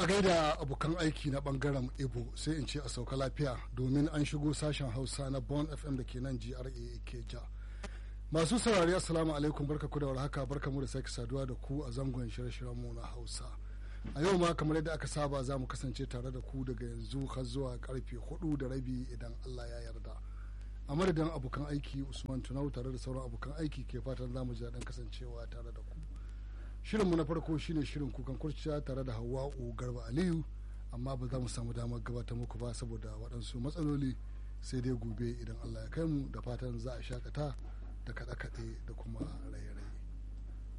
a gaida abokan aiki na bangaren ibo sai in ce a sauka lafiya domin an shigo sashen hausa na bon fm da ke nan gra keja masu saurari assalamu alaikum barka ku da warhaka barka mu da sake saduwa da ku a zangon shirye-shiryen mu na hausa a yau ma kamar yadda aka saba za mu kasance tare da ku daga yanzu har zuwa karfe hudu da rabi idan allah ya yarda a madadin abokan aiki usman tunau tare da sauran abokan aiki ke fatan za mu ji daɗin kasancewa tare da ku shirinmu na farko shine shirin kukan kurciya tare da hawa'u garba aliyu amma ba za mu samu damar gabatar muku ba saboda waɗansu matsaloli sai dai gobe idan allah ya kai mu da fatan za a shakata da kaɗe-kaɗe da kuma raye-raye